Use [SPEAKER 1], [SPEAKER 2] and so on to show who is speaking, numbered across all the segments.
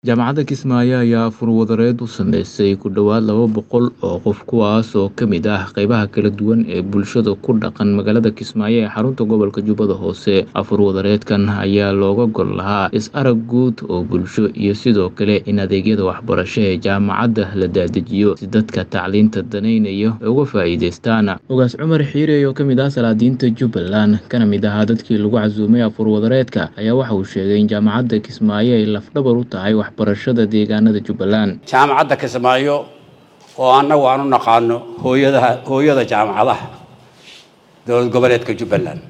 [SPEAKER 1] Jaamacadda Kismaayo ayaa furwadareed u sameysay ku dhawaad laba boqol oo qof kuwaas oo ka mid ah qaybaha kala duwan ee bulshada ku dhaqan magaalada Kismaayo ee xarunta gobolka Jubbada Hoose. Furwadareedkan ayaa looga gol lahaa is-arag guud oo bulsho iyo sidoo kale in adeegyada waxbarasho ee jaamacadda la daadajiyo si dadka tacliinta danaynaya ay uga faa'iidaystaan. Ogaas Cumar Xiire oo ka mid ah salaadiinta Jubbaland kana mid ahaa dadkii lagu casuumay furwadareedka ayaa waxa uu sheegay in jaamacadda Kismaayo ay laf-dhabar u tahay waxbarashada deegaanada Jubbaland.
[SPEAKER 2] jaamacadda Kismaayo oo annagu aan u naqaano hooyadaha hooyada jaamacadaha dowlad goboleedka Jubbaland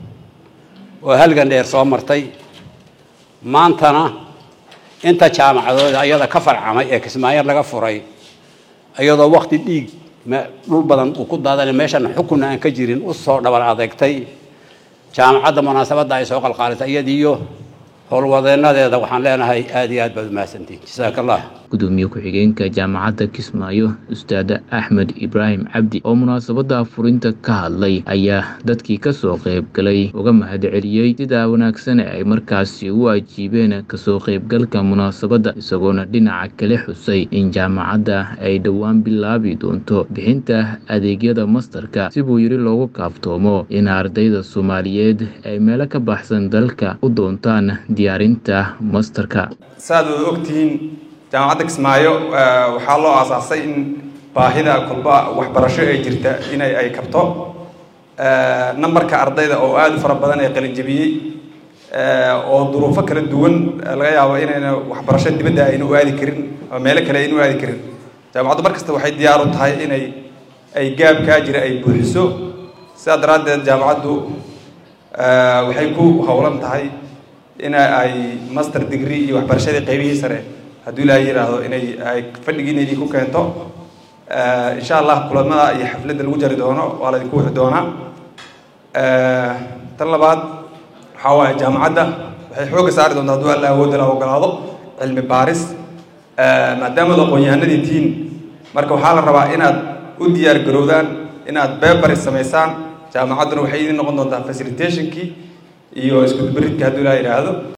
[SPEAKER 2] oo halgan dheer soo martay maantana inta jaamacadood ayada ka farcamay ee Kismaayo laga furay iyadoo waqti dhiig ma- dhul badan uu ku daadanay meeshan xukun aan ka jirin u soo dhabar adeegtay jaamacadda munaasabadda ay soo qalqaalisay iyadiyo howlwadeenadeeda waxaan leenahay aad iyo aad baad umahadsantihin jazaaka allah
[SPEAKER 1] gudoomiye ku-xigeenka jaamacadda Kismaayo Ustaad Axmed Ibraahim Cabdi oo munaasabadda furinta ka hadlay ayaa dadkii ka soo qayb galay uga mahadceliyey sida wanaagsan ee ay markaasi u ajiibeen kasoo qaybgalka munaasabadda isagoona dhinaca kale xusay in jaamacadda ay dhowaan bilaabi doonto bixinta adeegyada mastarka si buu yiri loogu kaaftoomo in ardayda Soomaaliyeed ay meelo ka baxsan dalka u doontaan diyaarinta mastarka
[SPEAKER 3] saaad wada ogtihiin jaamacadda kismaayo eh, waxaa loo aasaasay in baahida kolba waxbarasho ee jirta inay ay kabto Eh, nambarka ardayda oo aada u fara badan ee qalinjabiyey eh, oo duruufo kala duwan eh, laga yaabo inayna waxbarasho dibadda ayna u aadi karin oo meelo kale ayna u aadi karin jaamacaddu mar kasta waxay diyaar u tahay inay ay gaabkaa jira ay buuxiso sidaa daraaddeed jaamacaddu eh, waxay ku howlan tahay in ay master degree iyo waxbarashadii qaybihii sare hadduu ilaahay yidhaahdo inay ay fadhigiineedii ku keento Eh, insha allah kulamada iyo xafladda lagu jari doono waa laydinku wixi doonaa Eh, tan labaad waxaa waaye jaamacadda waxay xoogga saari doontaa hadduu alla awoodda la ogolaado cilmi baaris Eh, maadaama ad aqoon-yahanadii tihiin marka waxaa la rabaa inaad u diyaar garowdaan inaad bebaris samaysaan jaamacadduna waxay idin noqon doontaa facilitationkii iyo isku dubaridka hadduu ilaahay yidhaahdo